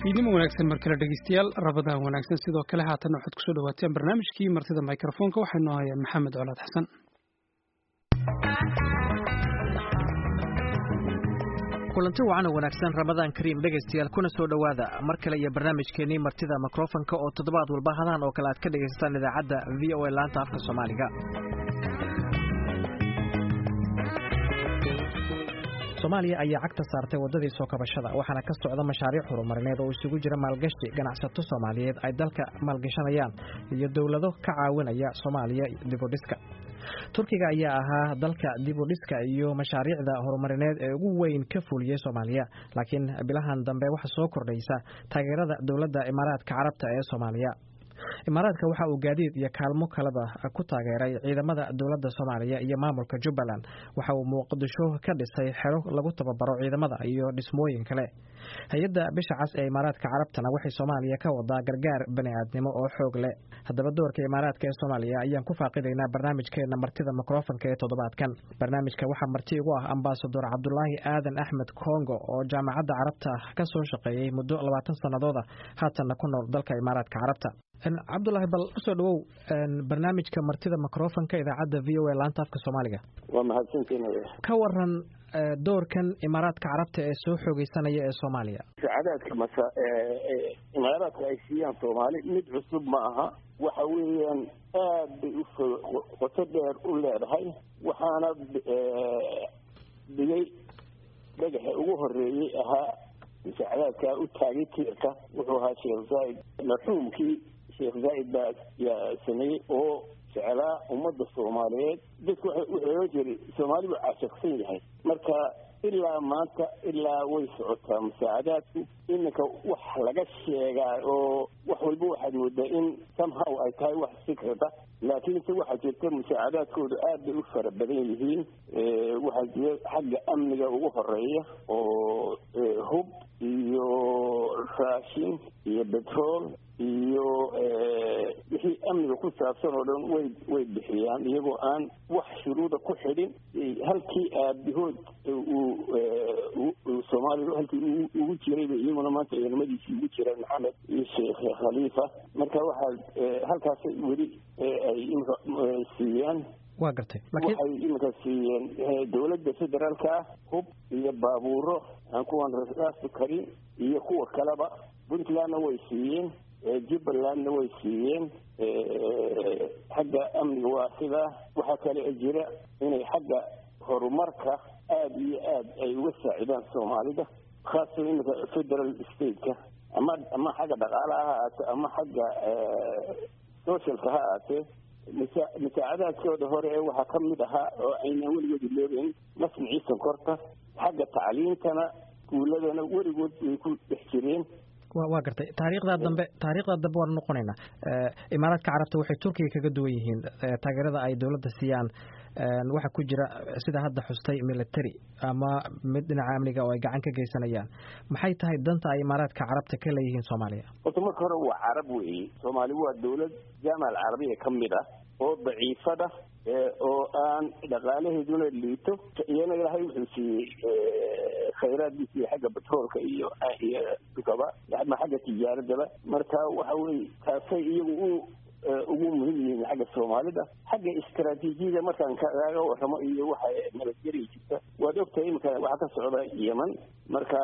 fiidnimo wanaagsan mar kale dhegeystayaal rabadaan wanaagsan sidoo kale haatanna waxaad kusoo dhawaateen barnaamijkii martida microfoonka waxaynu hayaan maxamed colaad xasan kulanti wacan wanaagsan ramadaan kariim dhegaystayaal kuna soo dhowaada mar kale iyo barnaamijkeenii martida mikrofonka oo toddobaad walba hadahan oo kale aad ka dhegaysataan idaacadda v o a laanta afka soomaaliga soomaaliya ayaa cagta saartay waddadii soo kabashada waxaana ka socda mashaariic horumarineed oo isugu jira maalgashi ganacsato soomaaliyeed ay dalka maalgashanayaan iyo dowlado ka caawinaya soomaaliya dibudhiska turkiga ayaa ahaa dalka dibudhiska iyo mashaariicda horumarineed ee ugu weyn ka fuliyey soomaaliya laakiin bilahan dambe waxaa soo kordhaysa taageerada dowladda imaaraadka carabta ee soomaaliya imaaraadka waxa uu gaadiid iyo kaalmo kaleba ku taageeray ciidamada dowladda soomaaliya iyo maamulka jubbaland waxa uu muqdisho ka dhisay xero lagu tababaro ciidamada iyo dhismooyin kale hay-adda bisha cas ee imaaraadka carabtana waxay soomaaliya ka wadaa gargaar bani-aadnimo oo xoog leh haddaba doorka imaaraadka ee soomaaliya ayaan ku faaqidaynaa barnaamijkeena martida mikrofonka ee toddobaadkan barnaamijka waxaa marti igu ah ambasador cabdulaahi aadan axmed kongo oo jaamacadda carabta ka soo shaqeeyey muddo labaatan sannadooda haatanna ku nool dalka imaaraadka carabta cabdulaahi bal usoo dhawow barnaamijka martida microfonka idaacadda v o a laanta afka soomaaliga waa mahadsantiin ka waran doorkan imaaraadka carabta ee soo xoogeysanaya ee soomaaliya saacadaadka masa imaaraadka ay siiyaan soomaali mid cusub ma aha waxa weeyaan aad bay u qoto dheer u leedahay waxaana dhigay dhagaxa ugu horeeyey ahaa saacadaadkaa u taagay tiirka wuxuu ahaa sheekh zaaid marxuumkii sheekh zaaid baa yaa sameeyey oo jeclaa ummadda soomaaliyeed dadku wuxuu ohan jiray soomaali buu caashaqsan yahay marka ilaa maanta ilaa way socotaa musaacadaadku iminka wax laga sheegaa oo wax walba waxaad moodaa in somehow ay tahay wax sikrada laakiinse waxaa jirta musaacadaadkooda aad bay u fara badan yihiin waxaa jira xagga amniga ugu horeeya oo hub iyo raashin iyo betrol iyo wixii amniga ku saabsan oo dhan way way bixiyaan iyagoo aan wax shuruuda ku xidhin halkii aabahood uu soomaaliya halkii ugu jirayba iyaguna maanta ciidamadiisii ugu jiraan maxamed iyo sheekh khaliifa marka waxaa halkaasay weli ay imika siiyaan waa gartay waxay iminka siiyeen dowladda federaalka ah hub iyo baabuuro aan kuwan rasaasta karin iyo kuwa kaleba puntlandna way siiyeen jubbalandna way siiyeen xagga amniga waa sidaa waxaa kale jira inay xagga horumarka aada iyo aad ay uga saacidaan soomaalida khaasatan iminka federal stateka ama ama xagga dhaqaalaha ha ahaate ama xagga socialka ha ahaatee musaacadaadkooda hore ee waxaa ka mid ahaa oo aynaan weligood iloobeyn masmicii sonkorta xagga tacliintana iskuuladana weligood way ku dhex jireen waa gartay taariikhda dambe taariikhda dambe waan noqonaynaa imaaraadka carabta waxay turkiga kaga duwan yihiin taageerada ay dowladda siiyaan waxaa ku jira sida hadda xustay military ama mid dhinaca amniga oo ay gacan ka geysanayaan maxay tahay danta ay imaaraadka carabta ka leeyihiin soomaaliya horta marka hore waa carab weeye soomaali waa dowlad jaamac alcarabiya ka mid ah oo daciifada oo aan dhaqaalaheeduna liito iyana ilaahay wuxuu siiyey khayraadkiisa iyo xagga batroolka iyo iyo dukaba ama xagga tijaaradaba marka waxa weye taasay iyagu u ugu muhim yihiin xagga soomaalida xagga istaraatiijiyada markaan kaaga waramo iyo waxa nabadgeliya jirta waad ogtahay imika waxaa ka socda yeman marka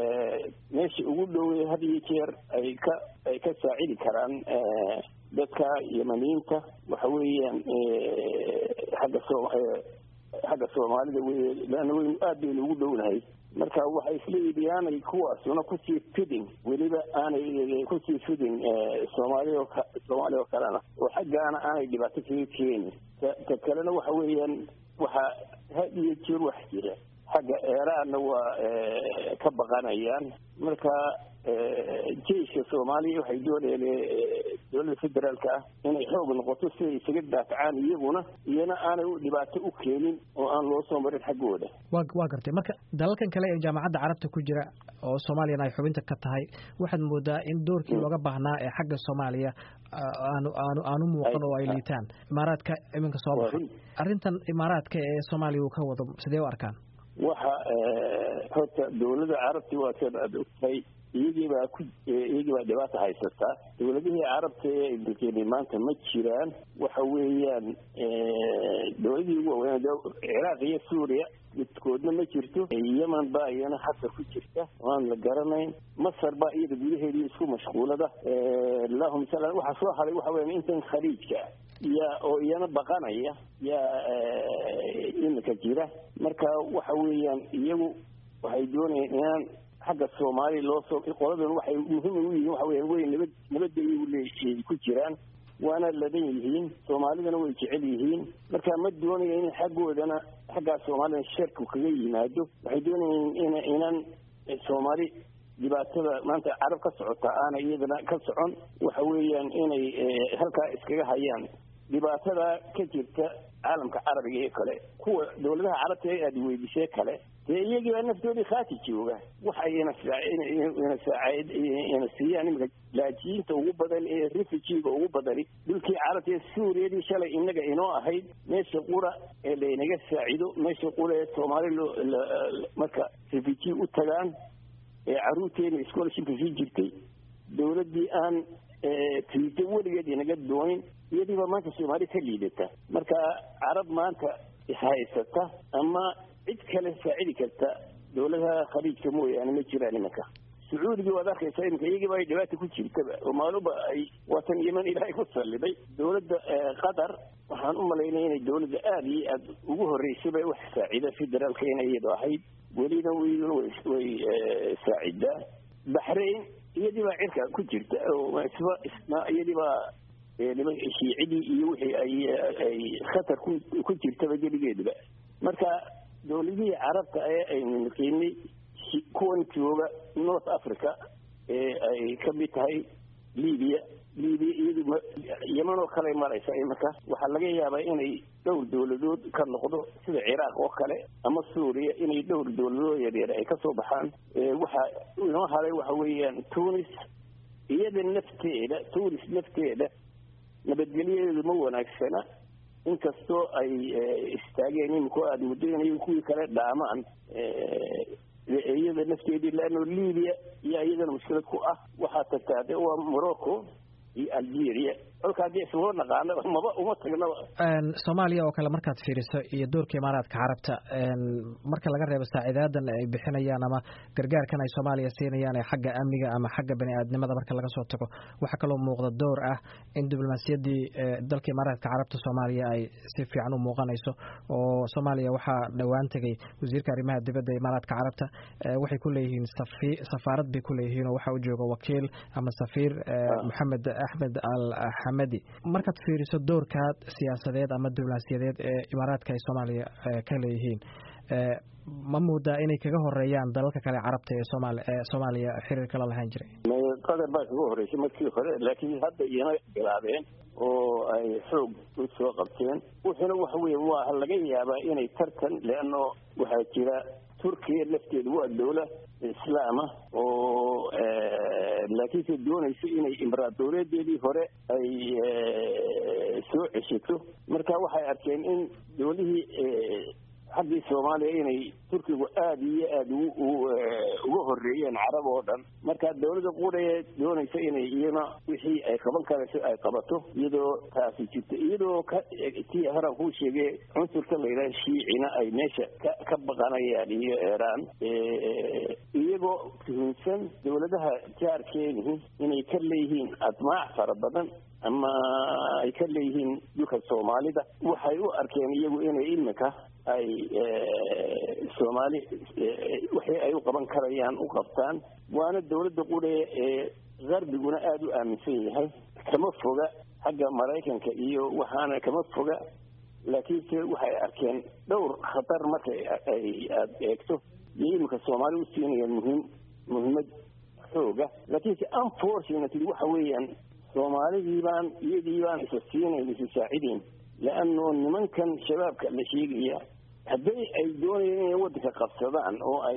meesha ugu dhowey had iyo jeer ay ka ay ka saacidi karaan dadka yemaniyiinta waxa weeyaan xagga soo xagga soomaalida wey leanna waynu aad baynu ugu dhownahay marka waxay isleeyihi aanay kuwaasuna kusii fidin weliba aanay kusii fidin soomaaliya oo soomaaliya oo kalena oo xaggaana aanay dhibaato kaga keenin ta kalena waxa weeyaan waxaa had iyo jeer wax jira xagga eeraanna waa ka baqanayaan marka jeiska soomaaliya waxay doonayeen dowladda federaalka ah inay xoog noqoto siday isaga daafacaan iyaguna iyana aanay dhibaato u keenin oo aan loo soo marin xaggooda wa waa gartay marka dalalkan kale ee jaamacadda carabta ku jira oo soomaaliyana ay xubinta ka tahay waxaad moodaa in doorkii looga baahnaa ee xagga soomaaliya aanu aanu aanu muuqan oo ay liitaan imaaraadka iminka soo baxay arrintan imaaraadka ee soomaaliya uu ka wado sidee u arkaan waxa horta dowladda carabti waa sida aad ogtahay iyagiibaa ku iyagiibaa dhibaata haysataa dowladihii carabta ee dalkeeni maanta ma jiraan waxa weeyaan dowladihii ugu waaweyn ciraaq iyo suuriya midkoodna ma jirto yeman baa iyana hadda ku jirta waan la garanayn masar baa iyada gudaheedii isku mashquulada allahuma sala waxaa soo haray waxa weya intan khaliijka yaa oo iyana baqanaya yaa imika jira marka waxa weeyaan iyagu waxay doonayaan inaan xagga soomaaliya loo soo qoladan waxay muhiim u yihiin waxa weya way nabad nabadda iyagu le ku jiraan waana ladan yihiin soomaalidana way jecel yihiin marka ma doonaya in xaggoodana xaggaa soomaalida sharku kaga yimaado waxay doonayeen in inaan soomaali dhibaatada maanta carab ka socota aana iyadana ka socon waxa weeyaan inay halkaa iskaga hayaan dhibaatada ka jirta caalamka carabiga ee kale kuwa dowladaha carabta ee aada weydisee kale dee iyagii baa naftoodii khaati jooga waxay ina siiyaan imika laajiyiinta ugu badan ee refugiga ugu badani dhulkii carabta ee suuriyadii shalay inaga inoo ahayd meesha qura ee laynaga saacido meesha qura ee soomaali loo marka refugi u tagaan ee caruurteena scholarshipka sii jirtay dowladdii aan tiito weligeed inaga doonin iyadiibaa maanta soomaali ka liidata marka carab maanta haysata ama cid kale saacidi karta dowladaha khaliijka mooyaane ma jiraan imanka sacuudigii waad arkaysaa iminka iyagiiba ay dhibaata ku jirtaba oo maaluba ay waatan yeman ilaahay ku salliday dowladda qatar waxaan u malaynaya inay dowladda aada iyo aada ugu horreysaba wax saacida federaalka inay iyadu ahayd welina iyaduna way saacidaa baxrain iyadii baa cirka ku jirta iyadii baa niman shiicidii iyo wixii ay ay khatar ku ku jirtaba geligeedaba marka dowladihii carabta ee aynu naqiinay kuwan jooga north africa ee ay ka mid tahay libiya libiya iyadu yeman oo kale maraysa imanka waxaa laga yaabaa inay dhowr dowladood ka noqdo sida ciraaq oo kale ama suuriya inay dhowr dowladood yaryar ay kasoo baxaan waxa inoo haray waxa weeyaan tunis iyada nafteeda tunis nafteeda nabadgelyadeedu ma wanaagsana inkastoo ay istaageen imiko aada muddo inay kuwii kale dhaamaan iyada nafteedii leano libiya iyo iyadana mushkilad ku ah waxaa tagtaa de waa morocco iyo algeria kolka haddii isagoo naqaano maba uma tagnaba soomaaliya oo kale markaad fiiriso iyo doorka imaaraadka carabta marka laga reebo saacidaadan ay bixinayaan ama gargaarkan ay soomaaliya siinayaan ee xagga amniga ama xagga bani aadnimada marka laga soo tago waxaa kaloo muuqda door ah in diblomaasiyaddii dalka imaaraadka carabta soomaaliya ay si fiican u muuqanayso oo soomaaliya waxaa dhowaan tegay wasiirka arrimaha dibadda imaaraadka carabta waxay ku leeyihiin safaarad bay ku leeyihiin oo waxaa u jooga wakiil ama safiir maxamed axmed al markaad fiiriso doorka siyaasadeed ama diblomaasiyadeed ee imaaraadka ay soomaaliya ka leeyihiin ma moodaa inay kaga horeeyaan dalalka kale carabta ee somaali ee soomaaliya xiriirka la lahaan jiray qatar baa kaga horreysay markii hore laakiin hadda iyana bilaabeen oo ay xoog u soo qabteen wuxuuna waxa weeye waa laga yaabaa inay tartan leano waxaa jira turkiya lafteedu waa dowla islaama oo laakiinse doonayso inay imbaraadoreedeedii hore ay soo ceshato marka waxay arkeen in dowlihii xaggii soomaaliya inay turkigu aada iyo aada uga horeeyeen carab oo dhan marka dowladda quree doonaysa inay iyana wixii ay qaban karayso ay qabato iyadoo taasi jirto iyadoo ka tii horaan kuu sheegay cunsurka layidhaha shiicina ay meesha ka ka baqanayaan iyo eeraan iyagoo tuhunsan dowladaha jaarkeeni inay ka leeyihiin admaac fara badan ama ay ka leeyihiin dhulka soomaalida waxay u arkeen iyagu inay iminka ay soomaali wixii ay u qaban karayaan u qabtaan waana dowladda qudhe ee garbiguna aada u aaminsan yahay kama foga xagga maraykanka iyo waxaana kama foga laakiinse waxay arkeen dhowr khatar marka ay aada eegto iyo iminka soomaali u siinayaan muhiim muhiimad xooga laakiinse unfortunately waxa weeyaan soomaalidii baan iyadii baan isa siinayn isa saacidayn leano nimankan shabaabka la sheegaya hadday ay doonayeen inay waddanka qabsadaan oo ay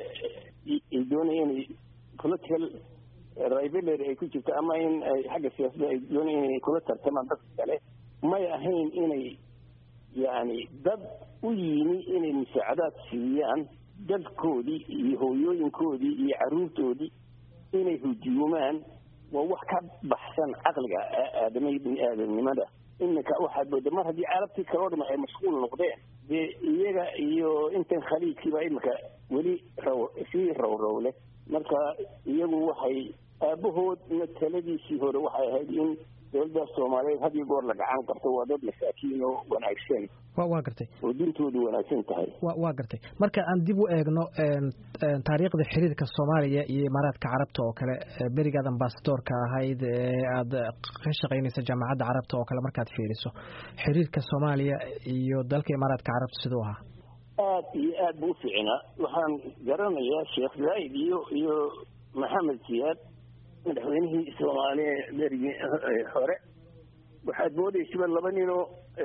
ay doonayeen inay political rivalry ay ku jirto ama in ay xagga siyaasadda ay doonayeen inay kula tartamaan dadka kale may ahayn inay yacni dad u yimi inay musaacadaad siiyaan dadkoodii iyo hooyooyinkoodii iyo carruurtoodii inay hujuumaan waa wax ka baxsan caqliga aadama bini aadamnimada iminka waxaad mooda mar haddii carabtii kaloo dhima ay mashquul noqdeen dee iyaga iyo intan khaliijkiiba iminka weli raw sii rowrow leh marka iyagu waxay aabahoodna taladiisii hore waxay ahayd in dowladda soomaaliyeed had iyo goor la gacan qabto waa dad masaakiin oo wanaagsan wa waa gartay oo dintoodu wanaagsan tahay wa waa gartay marka aan dib u eegno taariikhda xiriirka soomaaliya iyo imaaraadka carabta oo kale berigaad ambasadoorka ahayd ee aada ka shaqaynaysa jaamacadda carabta oo kale markaad fiiriso xiriirka soomaaliya iyo dalka imaaraadka carabta siduu ahaa aad iyo aad buu ufiicnaa waxaan garanayaa sheekh zaaid iyo iyo maxamed siyaad madaxweynihii soomaaliya berigii hore waxaad moodaysaba laba ninoo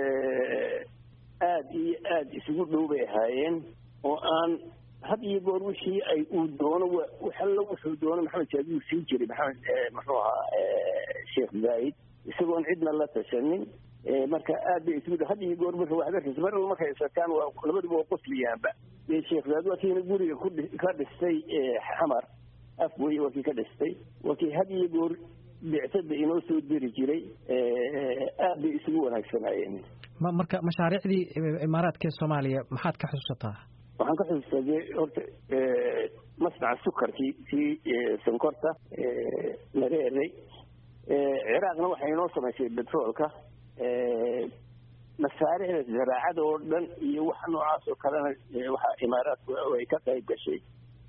aada iyo aada isugu dhow bay ahaayeen oo aan had iyo goor wixii ay uu doono waxallo wuxuu doono maxamed siyaad wuu sii jiray maxamed muxuu ahaa sheekh zaaid isagoon cidna la tashanin marka aad bay isugu had iyo goor marka waxaad arkaysa mar alla markay isakaan waa labaduba waa qosliyaanba sheekh zaaid waa kiina guriga ku ka dhistay xamar afwey waa kii ka dhistay waa kii had iyo goor bicsada inoo soo diri jiray aad bay isugu wanaagsanaayeen ma marka mashaariicdii imaaraadka ee soomaaliya maxaad ka xusuusataa waxaan ka xusuustaa dee horta masnaca sukarkii kii sonkorta mareeray ciraaqna waxay inoo samaysay betroolka masaaricda zaraacada oo dhan iyo wax noocaas oo kalena waxaa imaaraadku ay ka qayb gashay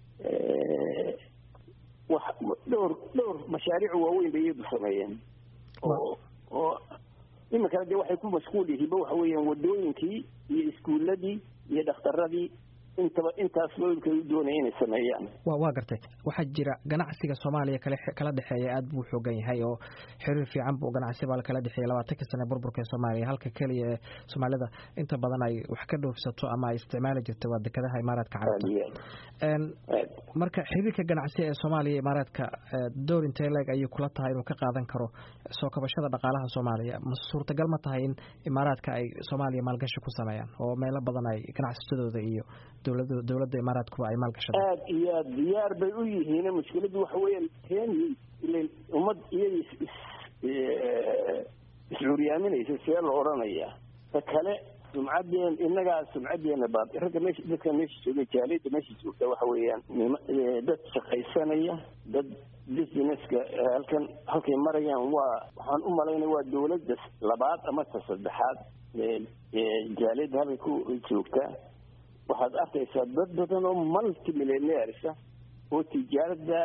wax dhowr dhowr mashaariic waaweyn bay iyadu sameeyeen oo oo iminkana dee waxay ku mashquul yihiinba waxa weeyaan wadooyinkii iyo iskuuladii iyo dhakhtaradii intaba intaas loolkay u doonaya inay sameeyaan wa waa gartay waxaa jira ganacsiga soomaaliya kale kala dhexeeya aada buu xoogan yahay oo xiriir fiican buu ganacsi baa kala dhexeeya labaatankii sane burburka ee soomaaliya halka keliya ee soomaalida inta badan ay wax ka dhoofsato ama ay isticmaali jirta waa dekedaha imaaraadka carabta marka xiriirka ganacsi ee soomaaliya imaaraadka door intee leeg ayay kula tahay inuu ka qaadan karo soo kabashada dhaqaalaha soomaaliya ma suurtagal ma tahay in imaaraadka ay soomaaliya maalgashi ku sameeyaan oo meelo badan ay ganacsatadooda iyo dowlada dowladda imaaraadkuba ay maalgashada aad iyo aad diyaar bay u yihiin mushkiladu waxa weeyaan kenya ilan ummad iyada iscuuriyaaminaysa see la odhanayaa ta kale sumcaddeen innagaa sumcaddeena baab ragga meesha dadka meesha jooga jaaliyadda meesha joogta waxa weeyaan dad shaqaysanaya dad businesska halkan halkay marayaan waa waxaan u malaynaya waa dowladda labaad ama ta saddexaad jaaliyadda halkay ku joogtaa waxaad arkaysaa dad badan oo multimillionairesa oo tijaarada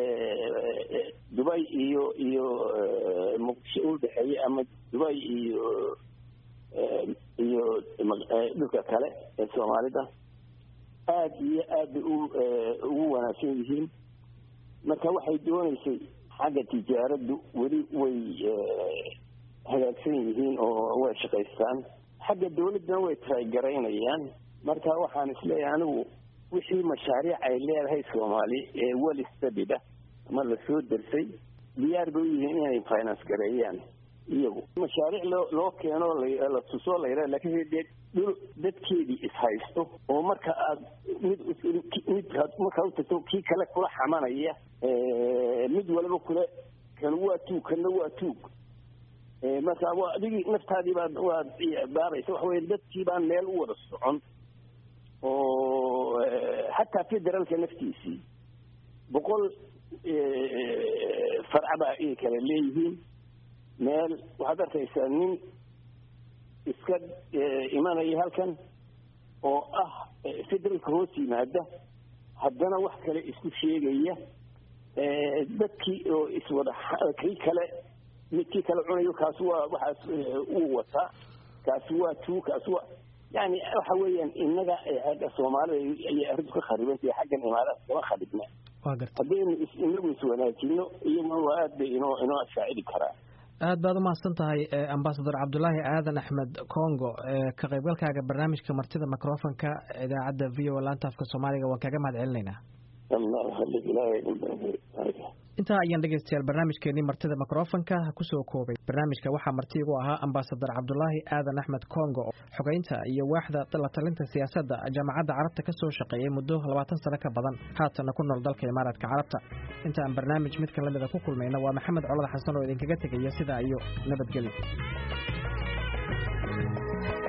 dubay iyo iyo muqdisho udhexeeya ama dubay iyo iyo dhulka kale ee soomaalida aada iyo aad bay u ugu wanaagsan yihiin marka waxay doonaysay xagga tijaaraddu weli way hagaagsan yihiin oo way shaqaystaan xagga dawladdana way taraygaraynayaan marka waxaan isleeyahay anigu wixii mashaariic ay leedahay soomaali ee wel stabida ama lasoo dersay diyaar bay u yihiin inay finance gareeyaan iyagu mashaariic loo loo keeno la tusoo layra laakiin dee dhul dadkeedii ishaysto oo marka aad mid mid markaa utagto kii kale kula xamanaya mid walba kule kan waa tuug kanna waa tuug marka waa adigii naftaadii baad waad baabaysa waxa weya dadkii baan meel u wada socon oo xataa federaalka naftiisii boqol farcaba ay kale leeyihiin meel waxaad arkaysaa nin iska imanaya halkan oo ah federaalka hoos yimaada haddana wax kale isku sheegaya dadkii oo iswada kii kale midkii kale cunayo kaasi waa waxaas uu wataa kaasi waa tuu kaasi waa yani waxa weeyaan innaga agga soomaalida ayay arrintu ka kharibantahay xaggan imaaraadka kama kharibna haddaynu inagu iswanaajino iyaguna waa aad bay inoo inoo saacidi karaa aad baad umahadsan tahay ambasador cabdulaahi aadan axmed congo ka qaybgalkaaga barnaamijka martida microfonka idaacadda v o laanta afka soomaaliga waan kaga mahad celinaynaa intaa ayaan dhegeystayaal barnaamijkeenii martida mikrofonka kusoo koobay barnaamijka waxaa marti igu ahaa ambasadar cabdulaahi aadan axmed congo xogeynta iyo waaxda la talinta siyaasadda jaamacadda carabta ka soo shaqeeyey muddo labaatan sano ka badan haatana ku nool dalka imaaraadka carabta inta aan barnaamij midkan lamida ku kulmayna waa maxamed colad xasan oo idinkaga tegaya sidaa iyo nabadgelyo